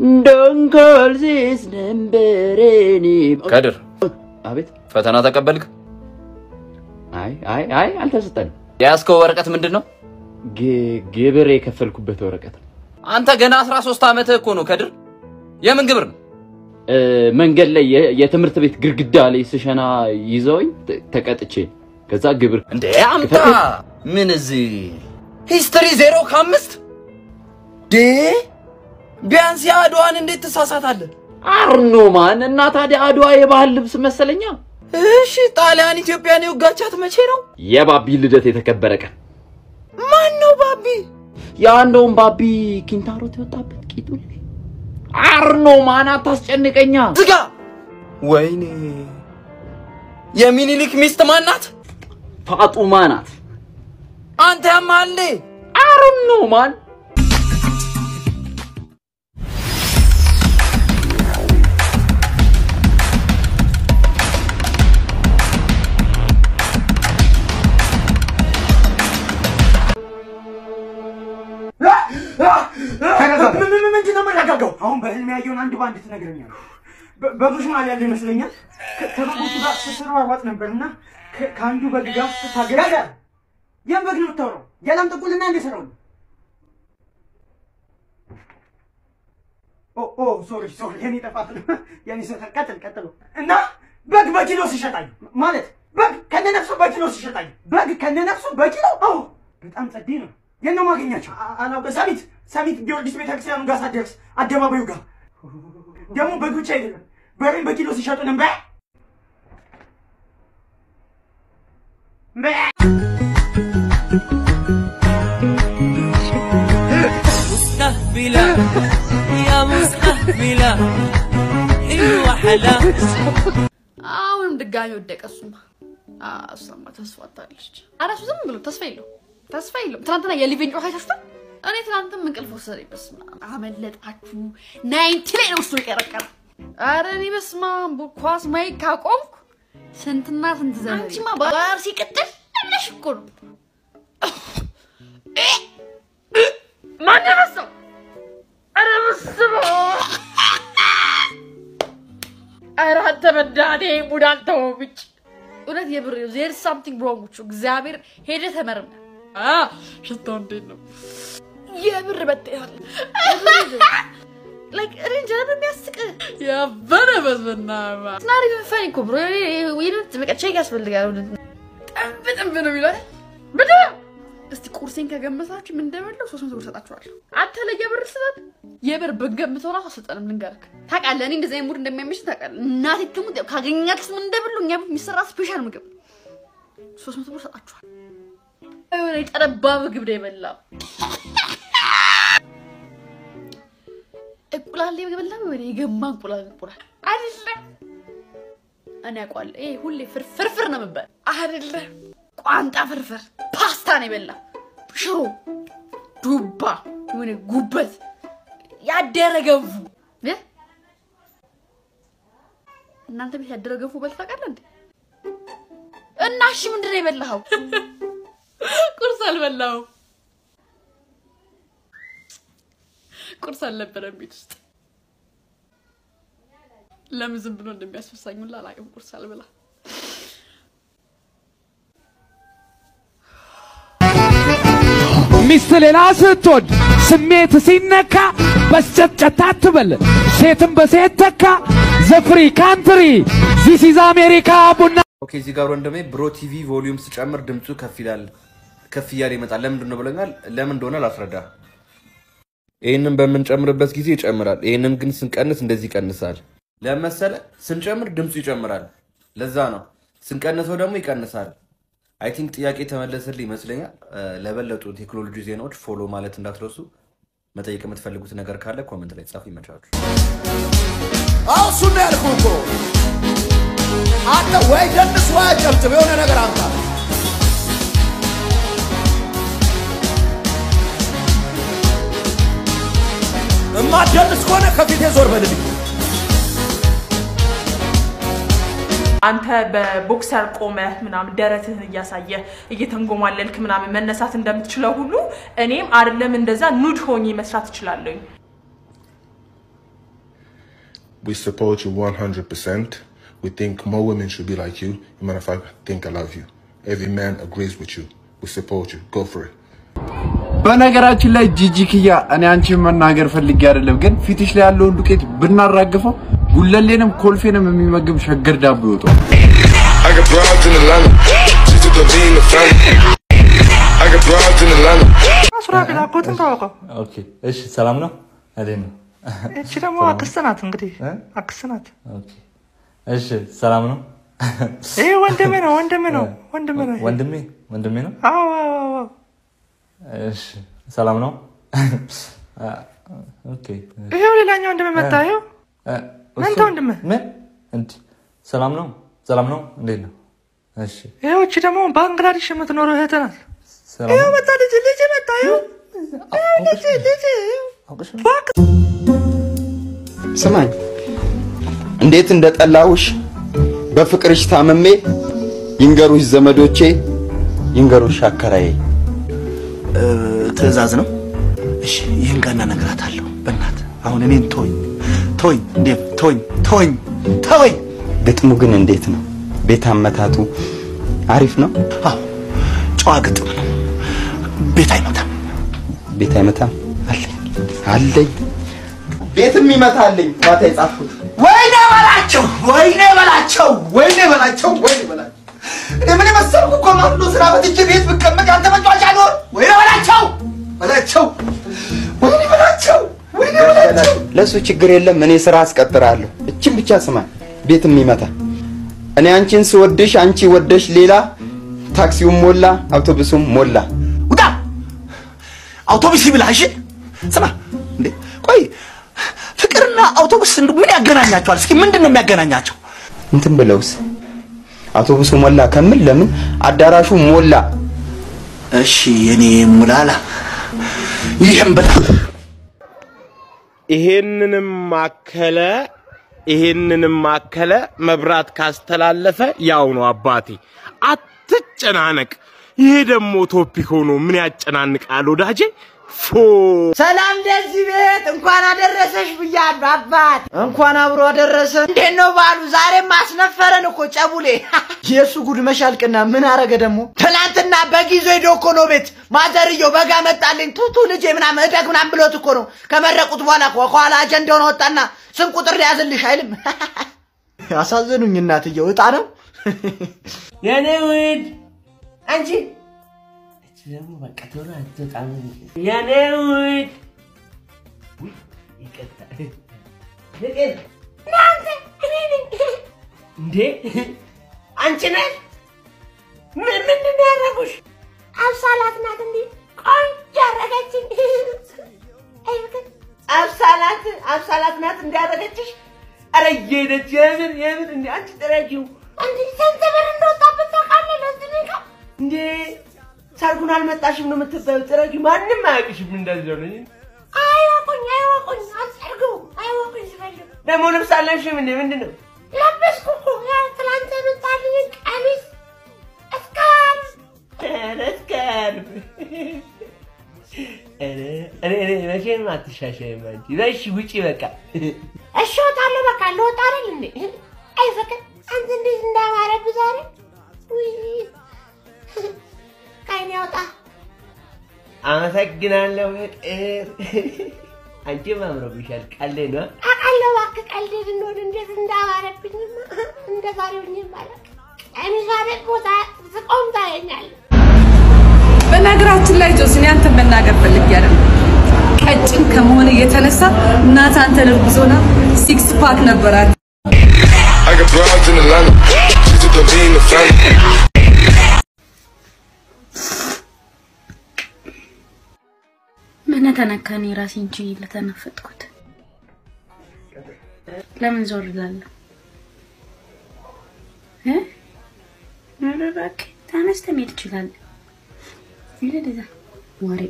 ዶንኮልሲስ ነንበሬኒ ከድር አቤት። ፈተና ተቀበልክ? አይ አይ አይ አልተሰጠንም። የያዝከው ወረቀት ምንድን ነው? ግ- ግብር የከፈልኩበት ወረቀት ነው። አንተ ገና 13 ዓመትህ እኮ ነው ከድር። የምን ግብር ነው? እ፣ መንገድ ላይ የ- የትምህርት ቤት ግድግዳ ላይ ስሸና ይዘውኝ ተ- ተቀጥቼ ከዛ ግብር እንዴ አምጣ። ምን እዚህ ሂስትሪ ዜሮ ከአምስት ዴ ቢያንስ የአድዋን እንዴት ትሳሳታለህ? አርኖ ማን እና ታዲያ አድዋ የባህል ልብስ መሰለኛ። እሺ ጣሊያን ኢትዮጵያን የወጋቻት መቼ ነው? የባቢ ልደት የተከበረ ቀን ማን ነው ባቢ? ያ እንደውም ባቢ ኪንታሮት የወጣበት ቂጡ ላይ አርኖ ማን አታስጨንቀኛ። ዝጋ። ወይኔ የሚኒሊክ ሚስት ማን ናት? ፋጡማ ናት። አንተ ያማሌ አርኖ ማን ምንድን ነው የምረጋጋው? አሁን በህልም ያየውን አንድ በአንድ ትነግረኛለህ። በ- በብዙ መሀል ያለ ይመስለኛል። ከ- ከበጎቹ ጋር ስትሯሯጥ ነበር እና ከ- ከአንዱ በግ ጋር ስታገል ያን በግ ነው የምታወራው? የላም ጥቁልና እንደ ስራው ነው። ኦ ኦ ሶሪ ሶሪ፣ የኔ ጥፋት ነው። የኔ ስህተት። ቀጥል ቀጥል። እና በግ በኪሎ ሲሸጣኝ ማለት በግ ከነነፍሱ በኪሎ ሲሸጣኝ በግ ከነነፍሱ በኪሎ አዎ፣ በጣም ጸዴ ነው። የት ነው ማገኛቸው? አ- አላውቅም። ሰሚት ሰሚት ጊዮርጊስ ቤተክርስቲያኑ ጋር ሳትደርስ አደባባዩ ጋር ደግሞ በግ ብቻ አይደለም በሬን በኪሎ ሲሸጡ ነበር። مستهبلة يا مستهبلة ايوه حلا አሁንም ድጋሚ ወደቀ። እሱማ አዎ፣ እሷማ ተስፋ አጣለች። ኧረ እሱ ዝም ብሎ ተስፋ የለውም ተስፋ የለውም። ትናንትና የሊቪን ጮኸ አይታችሁታል? እኔ ትናንትም እንቅልፍ ወሰደኝ። በስመ አብ አመለጣችሁ። ናይንቲ ላይ ነው እሱ የቀረቀረ። ኧረ እኔ በስመ አብ ኳስ ማየት ካቆምኩ ስንትና ስንት ዘመን። አንቺማ ባር ሲቀጥል ብለሽ እኮ ነው ማን ያነሳው? ኧረ በስመ አብ ኧረ አንተ በዳኔ ሙድ አልተወው ብጭ እውነት የብር ዜር ሳምቲንግ ሮንግ ቹ እግዚአብሔር ሄደ ተመርምረ ሽታው እንዴት ነው የብር በጤናል ላይክ እኔ እንጃ ነው የሚያስቅ ያበረ በዝበና ስናሪ ፈኒ እኮ ብሮ ይነት በቃ ቼክ ያስፈልጋል ጥንብ ጥንብ ነው የሚለው ብድ እስቲ ቁርሴን ከገመታችሁ ምን እንደበለው ሶስት መቶ ብር ሰጣችኋለሁ። አንተ ለየብር ስጠት የብር ብንገምተው ራሱ አሰጠንም። ልንገርክ ታውቃለህ፣ እኔ እንደዚህ አይነት ሙድ እንደሚያመሽ ታውቃለህ። እናቴ ትሙት ያው ካገኛችሁት ምን እንደበሉ እኛ ቤት የሚሰራ ስፔሻል ምግብ ሶስት መቶ ብር ሰጣችኋል። የሆነ የጠረባ ምግብ ነው የበላው። እንቁላል የበላ ወይ የገማ እንቁላል እንቁላል አይደለም። እኔ አውቀዋለሁ። ይሄ ሁሌ ፍርፍር ነው የምበል አይደለም። ቋንጣ ፍርፍር ፓስታ ነው የበላ ሽሮ ዱባ የሆነ ጉበት ያደረ ገንፎ እ? እናንተ ቤት ያደረ ገንፎ በልተህ ታውቃለህ እንዴ? እና እሺ ምንድን ነው የበላኸው? ቁርስ አልበላሁም። ቁርስ አልነበረም ቤት ውስጥ። ለምን ዝም ብሎ እንደሚያስፈሳኝ ሁላ አላውቅም። ቁርስ አልበላ ሚስት ሌላ ስትወድ ስሜት ሲነካ በስጨትጨት አትበል፣ ሴትም በሴት ተካ። ዘፍሪ ካንትሪ ዚስ ኢዝ አሜሪካ ቡና ኦኬ እዚህ ጋር ወንድሜ ብሮ ቲቪ ቮሊዩም ስጨምር ድምፁ ከፍ ይላል ከፍ እያለ ይመጣል። ለምንድን ነው ብለኛል። ለምን እንደሆነ ላስረዳ። ይህንን በምንጨምርበት ጊዜ ይጨምራል። ይህንን ግን ስንቀንስ እንደዚህ ይቀንሳል። ለመሰለ ስንጨምር ድምፁ ይጨምራል። ለዛ ነው። ስንቀንሰው ደግሞ ይቀንሳል። አይ ቲንክ ጥያቄ ተመለሰልህ ይመስለኛል። እ፣ ለበለጡ ቴክኖሎጂ ዜናዎች ፎሎ ማለት እንዳትረሱ። መጠየቅ የምትፈልጉት ነገር ካለ ኮመንት ላይ ጻፉ። ይመቻችሁ። አዎ እሱን ነው ያልኩህ እኮ አንተ ወይ ደንስ ወይ አጨብጭብ የሆነ ነገር አምጣ እማትደንስ ከሆነ ከፊቴ ዞር በልልኝ አንተ በቦክሰር ቆመህ ምናምን ደረትህን እያሳየ እየተንጎማለልክ ምናምን መነሳት እንደምትችለው ሁሉ እኔም አይደለም እንደዛ ኑድ ሆኜ መስራት እችላለሁኝ። We support you 100%. We think more women should be like you. As a matter of fact, I think I love you. Every man agrees with you. We support you. Go for it. በነገራችን ላይ ጂጂ ኪያ እኔ አንቺን መናገር ፈልጌ አይደለም፣ ግን ፊትሽ ላይ ያለውን ዱቄት ብናራግፈው ጉለሌንም ኮልፌንም የሚመግብ ሸገር ዳቦ ይወጣል። I got broads in Atlanta. Just to be in the family. I got broads in Atlanta. ሱራፌል አጎትን ታወቀው። ኦኬ እሺ፣ ሰላም ነው? እንዴት ነው? እቺ ደግሞ አክስት ናት። እንግዲህ አክስት ናት። ኦኬ እሺ፣ ሰላም ነው? ይሄ ወንድሜ ነው፣ ወንድሜ ነው፣ ወንድሜ ነው። ይሄ። ወንድሜ ወንድሜ ነው? አዎ አዎ አዎ። እሺ፣ ሰላም ነው? ኦኬ ይሄው ሌላኛው ወንድሜ መጣ። ይሄው መንታ ወንድሜ። ምን እንዴ? ሰላም ነው? ሰላም ነው? እንዴት ነው? እሺ፣ ይሄው እቺ ደግሞ ባንግላዴሽ የምትኖረው እህት ናት። ሰላም ይሄው ነው? መጣ ልጅ ልጅ መጣ። ይሄው ይሄው ልጅ ልጅ እባክህ ስማኝ እንዴት እንደጠላሁሽ በፍቅርሽ ታምሜ ይንገሩሽ ዘመዶቼ ይንገሩሽ አከራዬ ትዕዛዝ ነው። እሺ ይህን ቀና እነግራታለሁ። በእናት አሁን እኔን ተወኝ ተወኝ፣ እንዴ ተወኝ ተወኝ ተወኝ። ግጥሙ ግን እንዴት ነው ቤት አመታቱ አሪፍ ነው አዎ ጨዋ ግጥም ነው። ቤት አይመታም። ቤት አይመታም አለኝ አለኝ ቤትም ይመታልኝ ማታ የጻፍኩት ወይኔ በላቸው፣ ወይኔ በላቸው፣ ወይኔ በላቸው፣ ወይኔ በላቸው። እኔ ምን የመሰልኩ እኮ ማፍሎ ስራ በትቼ ቤት ብቀመጥ አንተ መጫወቻ ኖር። ወይኔ በላቸው፣ በላቸው፣ ወይኔ በላቸው፣ ወይኔ በላቸው። ለእሱ ችግር የለም እኔ ስራ አስቀጥራለሁ እችን ብቻ ስማ ቤትም ይመታ እኔ አንቺን ስወድሽ አንቺ ወደሽ ሌላ ታክሲውም ሞላ አውቶቡሱም ሞላ ውጣ አውቶቡስ ይብላ። እሺ ስማ እንዴ ቆይ ፍቅርና አውቶቡስ እንዱ ምን ያገናኛቸዋል? እስኪ ምንድን ነው የሚያገናኛቸው? እንትን ብለውስ አውቶቡሱ ሞላ ከምል ለምን አዳራሹ ሞላ እሺ የኔ ሙላላ ይህም በጣም ይሄንንም ማከለ ይሄንንም ማከለ መብራት ካስተላለፈ ያው ነው አባቴ። አትጨናነቅ። ይሄ ደግሞ ቶፒክ ሆኖ ምን ያጨናንቃል ወዳጄ? ፎ ሰላም ለዚህ ቤት እንኳን አደረሰሽ ብያለሁ አባት። እንኳን አብሮ አደረሰ። እንዴት ነው ባሉ? ዛሬም አስነፈረን እኮ ጨቡሌ። የእሱ ጉድ መሻልቅና ምን አረገ ደግሞ? ትናንትና በግ ይዞ ሄዶ እኮ ነው ቤት ማዘርየው በጋ መጣልኝ ቱቱ ልጄ ምናምን እደግ ምናምን ብሎት እኮ ነው። ከመረቁት በኋላ እኮ ከኋላ አጀንዳውን ወጣና ስም ቁጥር ሊያዝልሽ አይልም። አሳዘኑኝ እናትየው። እጣ ነው የኔ ውድ አንቺ እቺ ደግሞ በቃ ቶሎ አትወጣም። የኔ ውድ ውይ፣ ይቅርታ ፍቅር እናንተ እኔ ነኝ እንዴ አንቺ ነሽ? ምን ምንድን ነው ያደረጉሽ? አብሳላት ናት እንዴ ቆንጆ ያደረገችኝ። አይ ፍቅር አብሳላት አብሳላት ናት እንዲያደረገችሽ። ኧረ እየሄደች የምን የምን እንዴ አንቺ ጥረጊው እንዴ ስንት ብር እንደወጣበት ታውቃለህ? ለዚህ ነው እንዴ ሰርጉን አልመጣሽም ነው የምትባዩ። ጥረጊ ማንም አያውቅሽም። እንደዚህ ሆነ አይወቁኝ አይወቁኝ አልሰርጉ አይወቁኝ ሲፈልጉ ደግሞ ልብስ አለብሽም እንዴ ምንድን ነው ለበስኩ እኮ ያ ትላንት የመጣልኝ ቀሚስ እስካርፍ ኧረ እስካርፍ ኧረ እኔ እኔ መቼም አትሻሻይም አንቺ በሽ ውጪ በቃ እሺ እወጣለሁ በቃ ልወጣ አይደል እንዴ አይ ፍቅር አንተ እንዴት እንዳማረብህ ዛሬ ውይ ከዓይኔ ያውጣ። አመሰግናለሁ ፍቅር። አንቺም አምሮብሻል። ቀልዴ ነው። አውቃለሁ እባክህ ቀልዴ እንደሆነ እንዴት እንዳማረብኝማ እንደ ዛሬው እኔም አላውቅም። ቀሚሷ ደግሞ ስቆም ታየኛለህ። በነገራችን ላይ ጆስን ያንተን መናገር ፈልጌ አይደለም። ቀጭን ከመሆን የተነሳ እናት አንተን እርጉዞና ሲክስ ፓክ ነበራት። I got broads in Atlanta. Just to be in the family. ምን ተነካ? እኔ ራሴን ችዬ ለተነፈጥኩት ለምን ዞር እላለሁ? እ? ኧረ እባክህ ተነስተህ መሄድ ትችላለህ። ሂድ እዛ ወሬ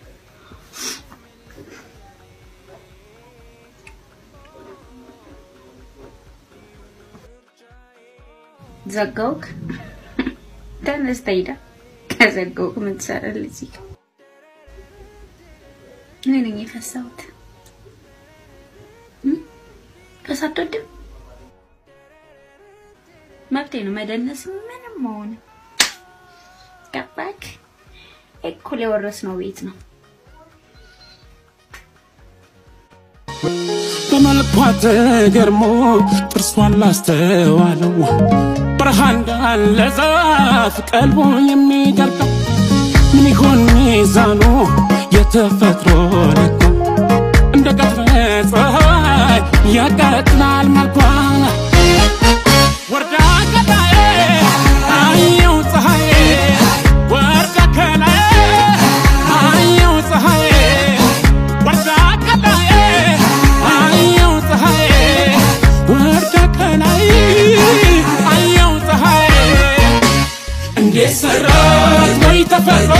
ዘጋውክ። ተነስተህ ሂዳ ከዘጋውክ ምን ትሰራለህ እዚህ ጋር? እኔ ነኝ የፈሳሁት። እም? ከሳ አትወድም? መብቴ ነው መደነስ ምንም መሆን ገባክ? እኩል የወረስነው ቤት ነው። በመልኳ ተገርሞ ጥርሷን ላስተዋለው በረሃ እንዳለ ዛፍ ቀልቦ የሚደርቀው ምን ይሆን ሚዛኑ የተፈጥሮ ልኳ እንደ ቀትረ ፀሐይ ያቀጥላል መልኳ ወርዳ ከላይ አየው ፀሐይ ወርዳ ከላይ አየው ፀሐይ ወርዳ ከላይ አየው ፀሐይ ወርዳ ከላይ አየው ፀሐይ እንዴት ሰራት ወይ ተፈጥሮ